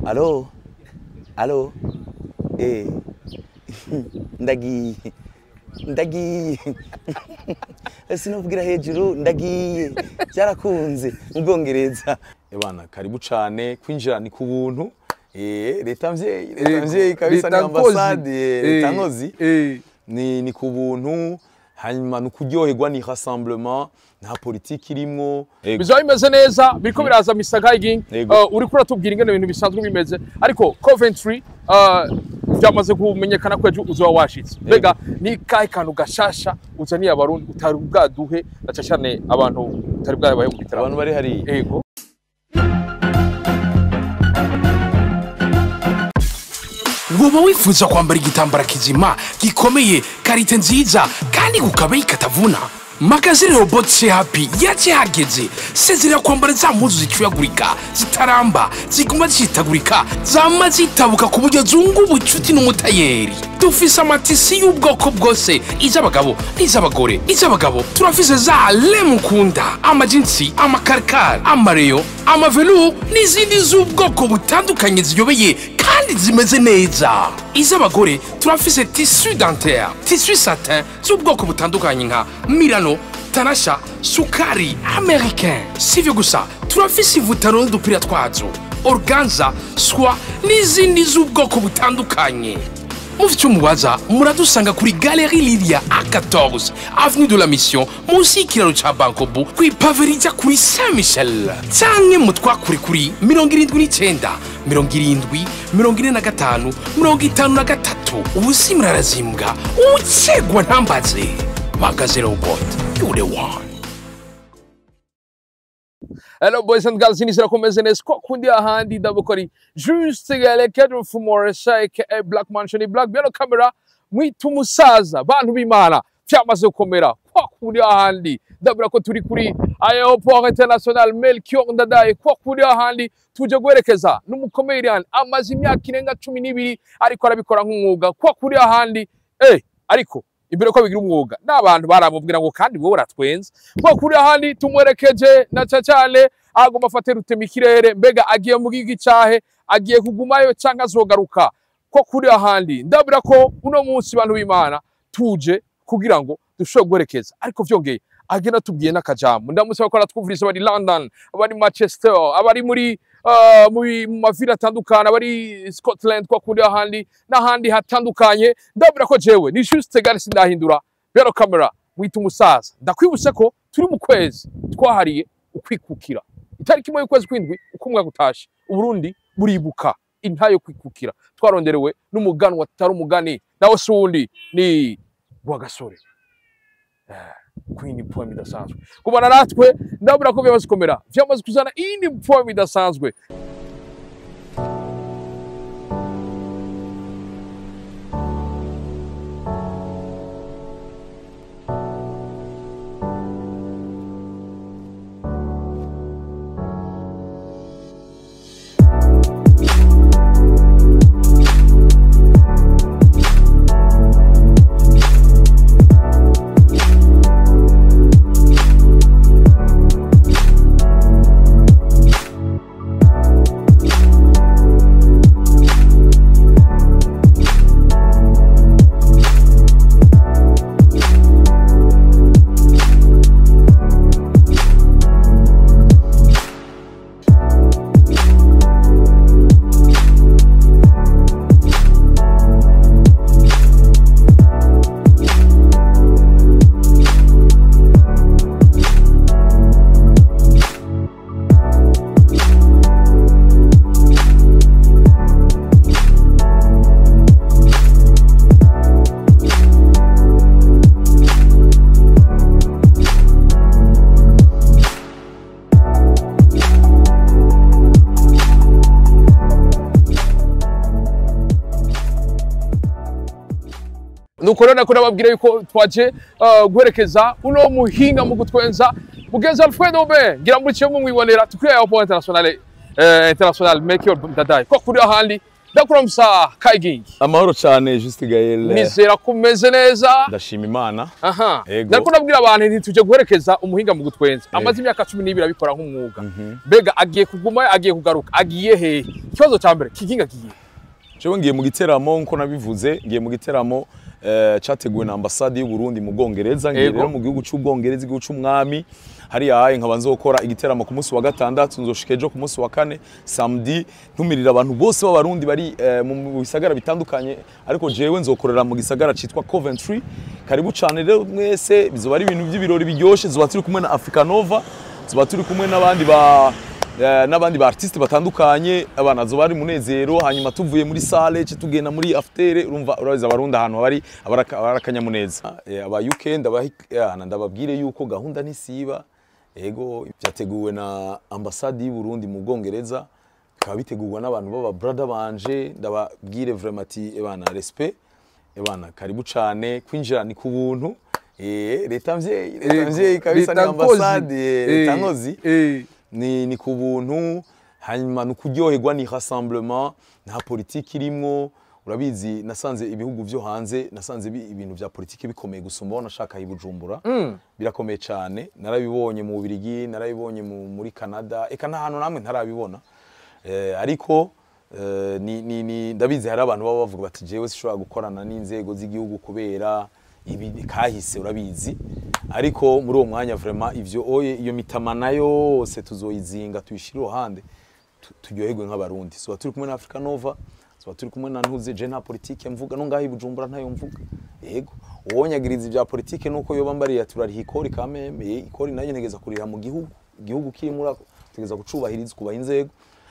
alo alo eh ndagiye ndagiye sinovugira hejuru ndagiye byarakunze mu bwongereza ebana karibu cane kwinjira ni ku buntu eh leta mvyeyi leta mvyeyi kabisa ni Leta nkozi. ambasade eh, leta Eh, nkozi eh. ni, ni ku buntu hanyuma ni ukuryoherwa ni rassemblement nta politiki irimwo Ego. bizaba bimeze neza biriko biraza Mr Hiking Yego. uh, uriko uratubwira ingene ibintu bisanzwe bimeze ariko Coventry uh, byamaze kumenyekana ko ejo uzoba washitse mbega ni kahe kantu gashasha uzaniye abarundi utari bwaduhe na cyane abantu utari bwabaye mu bitaramo abantu bari hariya ego woba wifuza kwambara igitambara kizima gikomeye karite nziza kandi kukabeyi katavuna magazine robot happy yaje hageze sezerera kwambara za mpuzu zicuyagurika zitaramba ziguma zitagurika zama zitabuka ku buryo zunga ubucuti n'umutayeri dufise amatisi y'ubwoko bwose iz'abagabo n'iz'abagore iz'abagabo turafise za lemukunda amajinsi amakarikari amareyo amavelu n'izindi z'ubwoko butandukanye ziyobeye kandi zimeze neza iz'abagore turafise tisu dentaire tisu satin z'ubwoko butandukanye nka milano tanasha sukari americain sivyo gusa turafise ivutaro n'udupira twazo organza swa n'izindi z'ubwoko butandukanye mufite umubaza muradusanga kuri galeri lilia a14 avenue de la mission munsi y'ikiraro ca bankobu kw'ipave rija kuri saint michel canke mutwakure kuri 79 70 45 53 ubusi murarazimbwa ucegwa ntambaze magaze robot you the one Hello boys and girls, inizira kumeze neza ko kundi ahandi ndabukori juste gale kedro fumoresha aka Black Mansion ni Black Biano camera mwitu musaza bantu b'Imana byamaze gukomera ko kundi ahandi ndabura ko turi kuri aéroport international Melchior Ndadaye ko kundi ahandi tuje guherekeza n'umukomedian amaze imyaka irenga cumi n'ibiri ariko arabikora nk'umwuga ko kuri ahandi eh ariko imbere ko bigira umwuga n'abantu baramubwira ngo kandi wowe uratwenza ko kuri ahandi tumwerekeje na cyane agomba afate rutema ikirere mbega agiye mu gigi cyahe agiye kugumayo cyangwa azogaruka ko kuri ahandi ndabura ko uno munsi bantu b'imana tuje kugira ngo dushobore guherekeza ariko vyongeye agenda tubwiye n'akajambo ndamusaba ko aratwumviriza abari london abari manchester abari muri uh, mu mu maviri atandukanye abari scotland kwa kuri ahandi n'ahandi hatandukanye ndabura ko jewe ni juste gare sindahindura rero kamera mwita umusaza ndakwibutse ko turi mu kwezi twahariye ukwikukira itariki imwe y'ukwezi kw'indwi uko umwaka utashe uburundi buribuka intayo yo kwikukira twaronderewe n'umuganwa atari umugani nawe si uwundi ni rwagasore queen poem idasanzwe kubana natwe ndabura ko byamaze gukomera byamaze kuzana iyindi poem idasanzwe nuko rero nako nababwira yuko twaje uh, guherekeza uno muhinga mu gutwenza mugenzi alfredo be ngira muri kimwe mwibonera tukuri aeroport international eh, international Melchior Ndadaye ko kuri ahandi ndakuramutsa kayigingi amahoro cyane Juste Gaël nizera ko umeze neza ndashima imana aha Yego. ndariko nabwira abantu nti tuje guherekeza umuhinga mu gutwenza amaze imyaka cumi n'ibiri abikora nk'umwuga mbega agiye kuguma agiye kugaruka agiye hehe ikibazo cya mbere kiginga kigiye jewe ngiye mu giteramo nko nabivuze ngiye mu giteramo eh, cyateguwe na ambasade y'u Burundi mu Bwongereza ngiye Yego. rero mu gihugu cy'Ubwongereza igihugu cy'umwami hariya haye nkaba nzokora igiteramo ku munsi wa gatandatu nzoshika ejo ku munsi wa kane samedi ntumirira abantu bose b'abarundi bari eh, mu mu bisagara bitandukanye ariko jewe nzokorera mu gisagara citwa Coventry karibu cyane rero mwese bizoba ari ibintu by'ibirori biryoshe zoba turi kumwe na Africa Nova zoba turi kumwe n'abandi ba Eh, n'abandi ba artiste batandukanye abana zo bari munezero hanyuma tuvuye muri salle ce tugenda muri after urumva urabiza abarundi ahantu bari abarakanyamuneza aba UK ndabahana ndababwire yuko gahunda nisiba ego byateguwe na ambassade y'u Burundi mu Bwongereza bikaba bitegurwa n'abantu baba brother banje ndababwire vraiment ati ebana respect ebana karibu cane kwinjira ni ku buntu eh leta mvyeyi leta mvyeyi kabisa ni Leta nkozi. ambassade eh, leta Eh, nkozi eh. ni, ni ku buntu hanyuma ni ukuryoherwa ni rassemblement nta politiki irimwo urabizi nasanze ibihugu vyo hanze nasanze bi- ibintu vya politiki bikomeye gusumba aho nashaka i Bujumbura birakomeye cyane narabibonye mu Bubiligi narabibonye mu- muri Canada eka nta hantu namwe ntarabibona eh, ariko eh, ni, ni, ni, ndabizi hari abantu baba bavuga bati jewe sishobora gukorana n'inzego z'igihugu kubera ibi kahise urabizi ariko muri uwo mwanya vraiment ivyo oye iyo mitamana yose tuzoyizinga tuyishire iruhande tu- turyoherwe nk'abarundi soba turi kumwe na Africa Nova soba turi kumwe na ntuze je nta politike mvuga no ngaho i Bujumbura ntayo mvuga yego uwonyagiriza ibya politike nuko yoba mbariya turariha ikori kameme eh, ikori nayo ntegeza kuriha mu gihugu igihugu kiri muri ako tegeza gucubahiriza kubaha inzego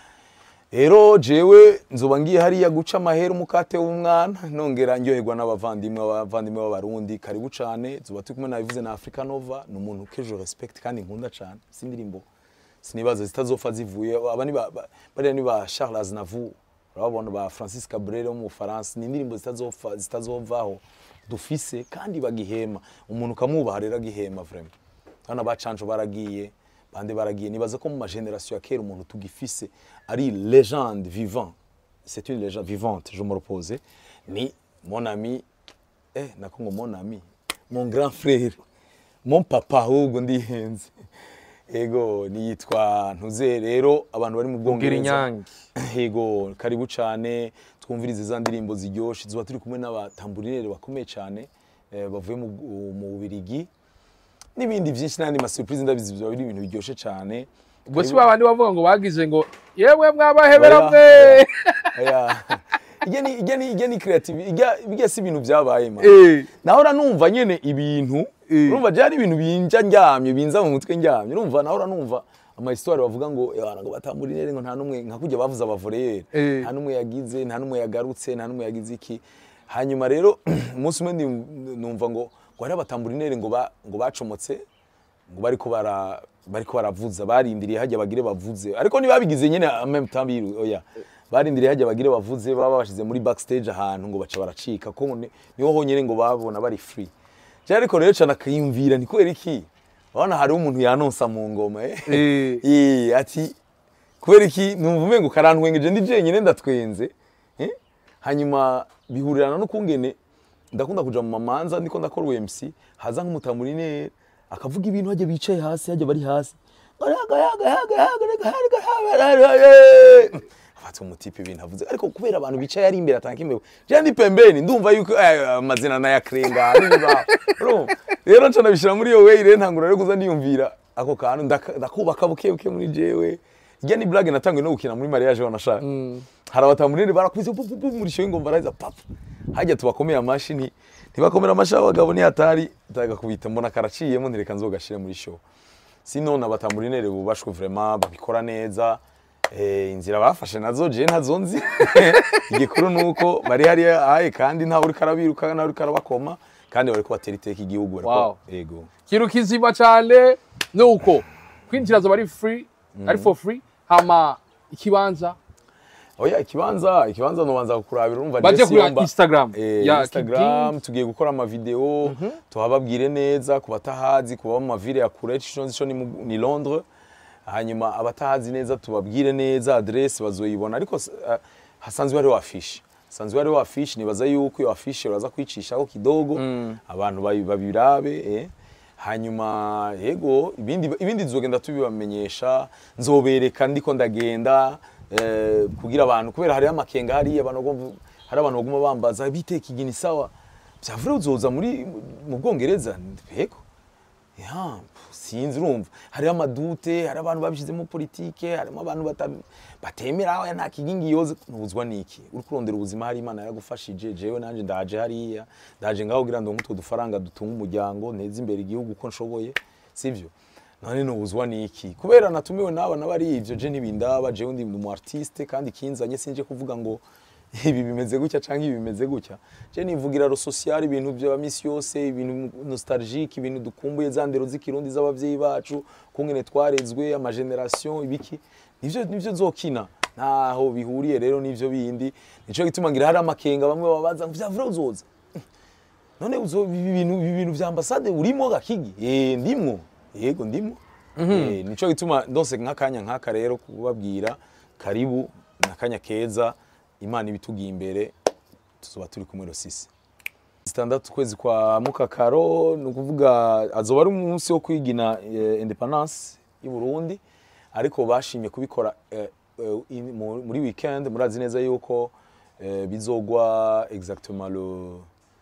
rero jewe nzoba ngiye hariya guca amahera umukate w'umwana nongera ndyoherwa n'abavandimwe abavandimwe b'abarundi karibu cane zoba turi kumwe nabivuze na Africa Nova ni umuntu kejo respect kandi nkunda cane si indirimbo sinibaza zitazopfa zivuye aba ni ba- ba- bariya ni ba Charles Aznavour urabona ba Francis Cabrel wo mu Faransa ni indirimbo zitazopfa zitazovaho dufise kandi bagihema umuntu ukamwubaha rero agihema vraiment hano bacanco baragiye bande baragiye nibaza ko mu mageneration ya kera umuntu tugifise ari légende vivant c'est une légende vivante je me repose ni mon ami eh nako ngo mon ami mon grand frère mon papa ahubwo ndihenze ego niyitwa ntuze rero abantu bari mu bwongereza inyange. yego karibu cyane twumvirize za ndirimbo ziryoshe tuba turi kumwe n'abatamburinere bakomeye cyane eh, bavuye mu mu Bubiligi n'ibindi byinshi n'andi ma surprise ndabizi biba biri ibintu biryoshye cyane ubwo si babandi bavuga ngo bagize ngo yewe mwabahebera Oya, mwe oya. Ijya ni ijya ni ijya ni creative ijya bijya si ibintu byabaye ma Eh. nahora numva nyene ibintu Eh. urumva byari ibintu binja ndyamye binza mu mutwe ndyamye urumva nahora numva ama histoire bavuga ngo "Eh, ngo batamburinere ngo nta numwe nka kujya bavuza abavoreyeri Eh. nta numwe yagize nta numwe yagarutse nta numwe yagize iki hanyuma rero umunsi umwe ndi- numva ngo ngo hari abatamburinere ngo ba- ngo bacomotse ngo bariko bara bariko baravuza barindiriye hajya bagire bavuze ariko ntibabigize nyene en même temps biru oya barindiriye hajya bagire bavuze baba bashize muri backstage ahantu ngo baca baracika ko ni- niho honyene ngo babona bari free je ariko rero cana akiyumvira ni kubera iki urabona hariho umuntu yanonsa mu ngoma eh Eh. Eh, ati kubera iki numva umengo karantwengeje ndi jenyine ndatwenze eh? hanyuma bihurirana no kungene ndakunda kuja mu mamanza ndiko ndakora UMC haza nk'umutamurinere akavuga ibintu hajya bicaye hasi hajya bari hasi afata umutipe ibintu avuze ariko kubera abantu bicaye ari imbere atanka imbere je ndi pembeni ndumva yuko eh, amazina nayakrenga n'ibintu urumva rero nca nabishira muri iyo way rero ntangura rero kuza ndiyumvira ako kantu ndaka- ndakubaka buke buke muri jewe ijya ni blague natanguye no gukina muri mariage wanashaka hari abatamurinire barakubise pu pu pu muri show ingomba araza pap hajya tubakomeye amashi nti ntibakomera amashi abagabo ni hatari ndagakubita mbona karaciyemo ntireka nzogashire muri show sino abatamurinire bubashwe vraiment babikora neza eh, inzira bafashe nazo je ntazo nzi igikuru nuko bari hari aye kandi ntawe uri karabiruka ntawe uri karabakoma kandi bari kubatera iteka igihugu bariko Wow. yego ikintu kizima cyane ni uko kwinjira zoba ari free ari for free hama ikibanza oya ikibanza ikibanza nobanza kukurabira urumva Baje Jesse kureba Yomba. Instagram eh, ya Instagram tugiye gukora amavideo tuhababwire neza ku batahazi kuba mu mavile ya kure ico nzi co ni, mu- ni Londres hanyuma abatahazi neza tubabwire neza adresse bazoyibona ariko s- eh, hasanzwe hariho afishe hasanzwe hariho afishe nibaza yuko iyo afishe uraza kwicishaho kidogo abantu babi- babirabe eh. hanyuma yego ibindi ibindi nzogenda tubibamenyesha nzobereka ndiko ndagenda eh, kugira abantu kubera hariho amakenga hariya abantu bagomba- hari abantu baguma bambaza biteka igini sawa vyavure uzoza muri mu bwongereza yego ya sinzi urumva hariho amadute hari abantu babishizemo politike harimo abantu bata- batemera "Oya, nta kigingi yoze ntubuzwa niki uri kurondera ubuzima hari imana yaragufashije jewe nanje ndaje hariya ndaje ngaho kugira ngo utwo dufaranga dutunga umuryango nteze imbere igihugu uko nshoboye sivyo none nubuzwa niki kubera natumiwe n'aba n'abari ivyo je ntibindaba jewe ndi umu artiste kandi kinzanye sinje kuvuga ngo ibi bimeze gutya cyangwa ibi bimeze gutya je nivugira ro social ibintu bya misi yose ibintu nostalgique ibintu dukumbuye za ndero z'ikirundi z'abavyeyi bacu kungene twarezwe ama generation ibiki nivyo nivyo nzokina ntaho bihuriye rero n'ivyo bindi nico gituma ngira hari amakenga bamwe babaza ngo vyavura uzoza none uzo ibi bintu ibi bintu vya ambassade urimo gakigi eh ndimwo yego ndimwo eh nico gituma ndose nk'akanya nk'aka rero kubabwira karibu nakanya keza imana ibitugiye imbere tuzoba turi kumwe rosisi zitandatu kwezi kwa mukakaro ni ukuvuga azoba ari umunsi wo kwigina eh, independance y'u Burundi ariko bashimye kubikora eh, eh, in- mu- muri weekend murazi neza yuko eh, bizogwa exactement le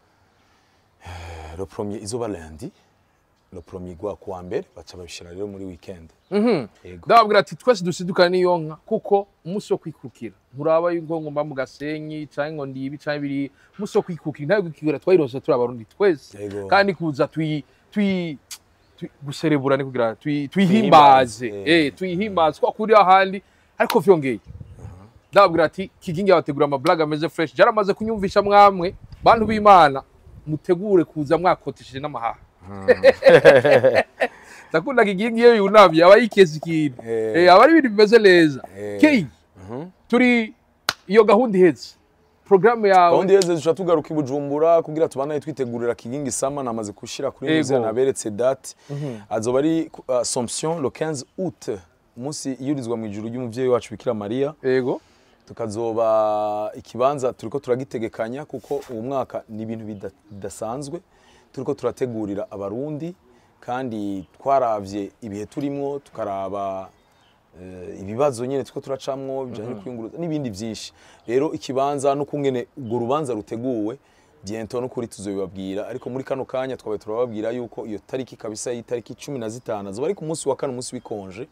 le premier izoba lundi le premier gwa kuwa mbere baca babishira rero muri weekend yego ndababwira ati twese dusidukane n'iyo nka kuko umunsi wo kwikukira nturaba yuko ngo mba mu gasenyi canke ngo ndibi canke biri umunsi wo kwikukira ntayo kwikukira twayironse turi abarundi twese Yego. kandi kuza tuyi tuyi tuyi- guserebura ni kugira tuyi- tuyihimbaze Tuyihimbaze, eh tuyihimbaze kwa kuri ahandi ariko vyongeye ndababwira ati kigingi abategura amablaga ameze fresh jaramaze kunyumvisha mwamwe bantu b'imana mutegure kuza mwakotesheje n'amahaha ndakunda kigingi iyo yunamye aba yikeza ikintu Eh. Eh, aba ari ibintu bimeze neza Eh. kei turi iyo gahunda ihetse porogaramu yawe gahunda iheze duca tugaruka i bujumbura kugira tubanaye twitegurira kigingi sama namaze gushira kuri Ego. muze naberetse date azoba ari ku- assomption le 15 août umunsi yurizwa mu ijuru ry'umuvyeyi wacu bikira mariya yego tukazoba ikibanza turiko turagitegekanya kuko uwo mwaka ni ibintu bida- bidasanzwe turiko turategurira abarundi kandi twaravye ibihe turimwo tukaraba eh, ibibazo nyene turiko turacamwo bijanye no kwiyunguruza n'ibindi vyinshi rero ikibanza no kungene urwo rubanza ruteguwe biento no kuri tuzobibabwira ariko muri kano kanya twabaye turababwira yuko iyo tariki kabisa y'itariki cumi na zitanu azoba ari ku munsi wa kane umunsi w'ikonje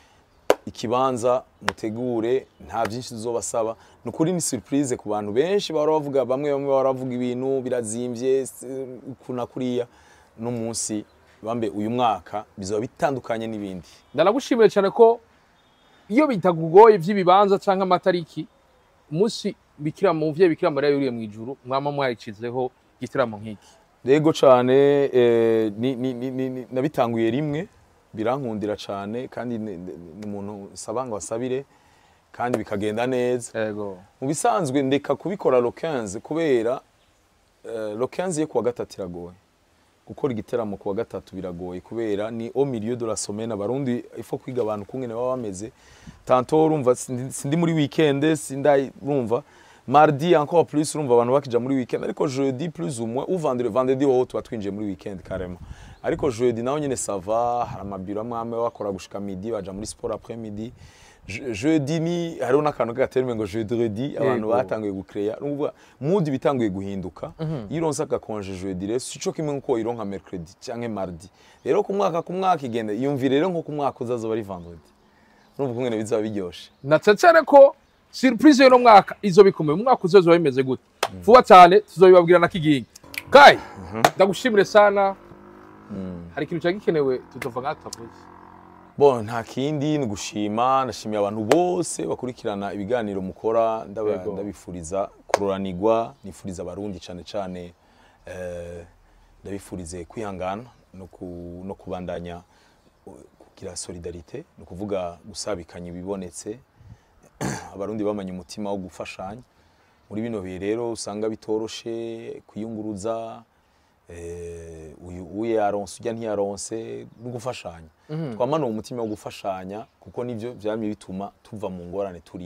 ikibanza mutegure nta byinshi tuzobasaba ni ukuri ni surprise ku bantu benshi bahora bavuga bamwe bamwe bahora bavuga ibintu birazimbye s- kuna kuriya no munsi bambe uyu mwaka bizoba bitandukanye n'ibindi ndanagushimiye cyane ko iyo bitakugoye by'ibibanza cyangwa amatariki umunsi bikira mu muvyeyi bikira mariya yuriye mu ijuru mwama mwayicizeho igitaramo nk'iki rego cyane eh, ni- ni- ni- ni- ni- nabitanguye rimwe birankundira cyane kandi ni ni- ni umuntu nsaba ngo asabire kandi bikagenda neza yego mu bisanzwe ndeka kubikora lo 15 kubera eh, lo 15 yo kuwa gatatu iragoye gukora igiteramo kuwa gatatu biragoye kubera ni au milieu de la semaine abarundi ifo kwiga abantu kungene baba bameze tanto urumva sindi sindi muri weekend sindai urumva mardi encore plus urumva abantu bakija muri weekend ariko jeudi plus ou moins ou vendredi vendredi ho tuba twinjiye muri weekend carrément ariko jeudi naho nyene sava hari amabiro amwe amwe bakora gushika midi baja muri sport après midi Je- jeudi ni hariho n'akantu k'agaterme ngo jeudi abantu Yego. batanguye gucreya n'uvuga mood bitanguye guhinduka iyo uronse agakonje jeudi rero sico kimwe nkuko ironka mercredi canke mardi rero ku mwaka ku mwaka igenda yumvire rero nko ku mwaka uzazoba ari vendredi urumva kungene bizaba biryoshe natsetsere ko surprise y'uno mwaka izo bikomeye mu mwaka uzozoba bimeze gute vuba cyane tuzobibabwira na kigingi kai ndagushimire sana hari ikintu cyari gikenewe tutova nk'aho tutavuze bon nta kindi ni gushima ndashimiye abantu bose bakurikirana ibiganiro mukora ndaba- Yego. ndabifuriza kuroranirwa nifuriza abarundi cyane cyane eh, ndabifurize kwihangana no, ku, no kubandanya uh, kugira solidarite ni ukuvuga gusabikanya ibibonetse abarundi bamanye umutima wo gufashanya muri bino bihe rero usanga bitoroshe kwiyunguruza eh, uyu uye yaronse ujya ntiyaronse no gufashanya twamana uwo mutima wo gufashanya kuko nivyo vyamye bituma tuva mu ngorane turimo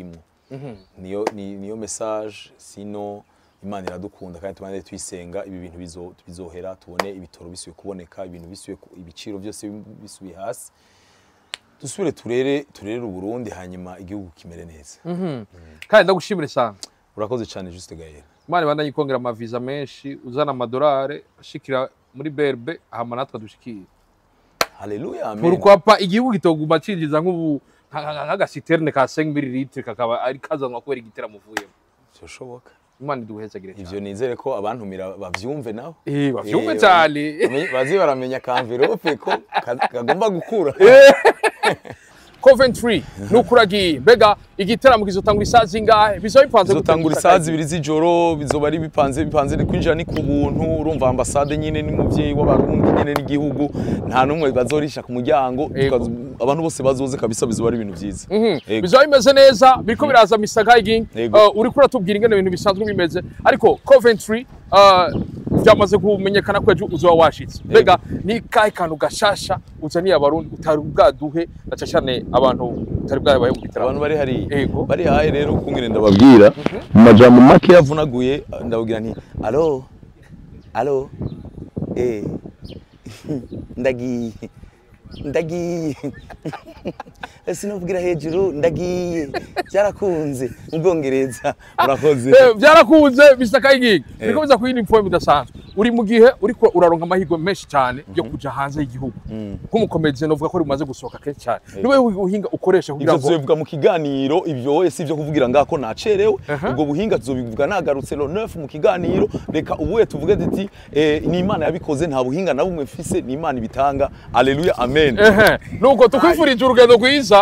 niyo ni- niyo message sino imana iradukunda kandi tubanze tuyisenga ibi bintu bizo- bizohera tubone ibitoro bisubiye kuboneka ibintu bisubiye ku- ibiciro byose bisubiye hasi dusubire turere turere uburundi hanyuma igihugu kimere neza kandi ndagushimire cyane urakoze cyane juste gael imana ibandanye ikongera amaviza menshi uzana amadolari ashikira muri berbe hama natwe dushikire haleluya amen pourquoi igihugu kitoguma cinjiza nk'ubu nka- nka- nk'agasiterne ka 5 ml kakaba ari kazanwa kubera igiteramo uvuyemo byoshoboka imana iduhezagire ivyo cyane nizere ko abantumira bavyumve nabo eh bavyumve Eh, cyane bamenye- bazi baramenya ka envelope ko ka- kagomba gukura Coventry nukuragiye mbega igiteramo kizotangura isaha zingahe bizoba bipanze gute bizotangura gusa isaha kazi? zibiri z'ijoro bizoba ari bipanze bipanze kwinjira ni ku buntu urumva ambasade nyine n'umuvyeyi w'abarundi nyine n'igihugu nta n'umwe bazorisha ku muryango Yego. tukazo- abantu bose bazoze kabisa bizoba ari ibintu vyiza Mhm. Yego. bizoba bimeze neza biriko biraza Mr. Hiking Yego. uh, uriko uratubwira ingene ibintu bisanzwe bimeze ariko Coventry uh, byamaze kumenyekana ko ejo uzoba washitse mbega ni kahe kantu gashasha uzaniye abarundi utari bwaduhe na cyane abantu utari bwabaye mu gitaramo abantu bari hariya Yego. bari haye rero kungene ndababwira mu majambo make yavunaguye ndababwira nti alo alo eh ndagiye ndagiye sinavugira hejuru ndagiye byarakunze mu bwongereza urakoze Eh, byarakunze Mr. Kayigi biriko biza kuyindi inform idasanzwe uri mu gihe uriko uraronka amahirwe menshi cyane yo kuja hanze y'igihugu nk'umukomedizi novuga ko rimaze gusohoka kenshi cyane niwe uhinga ukoresha kugira ivyo ngo tuzobivuga mu kiganiro ivyo wowe si ivyo kuvugira ngako nacerewe Aha. ubwo buhinga tuzobivuga nagarutse lo 9 mu kiganiro reka ubuye tuvuge tuti eh, ni imana yabikoze nta buhinga na bumwe mfise ni imana ibitanga aleluya amen ehe nuko tukwifurije urugendo rwiza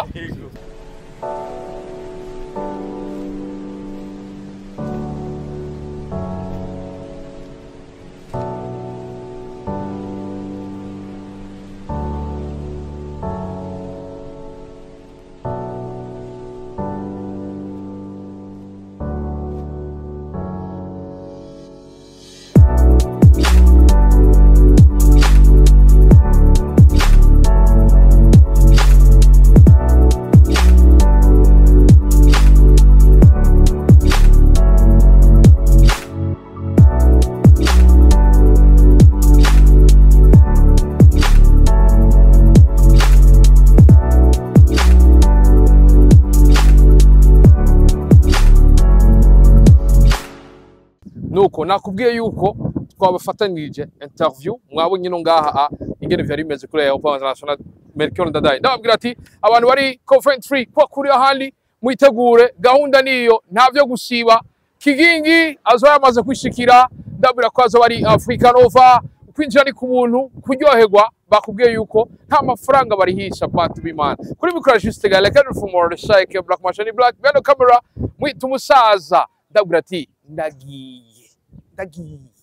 nuko nakubwiye yuko twabafatanirije interview mwabonye no ngaha a ingene vyari bimeze kuri Airport International Melchior Ndadaye ndababwira ati abantu bari Coventry ko kuri ahandi mwitegure gahunda niyo nta vyo gusiba kigingi azo yamaze kwishikira ndabwira ko azo bari Africa Nova kwinjira ni ku buntu kuryoherwa bakubwiye yuko nta mafaranga barihisha bantu b'Imana kuri mikoro juste gale kandi from more shake black machine black behind the camera mwita umusaza ndabwira ati ndagiye ndagiye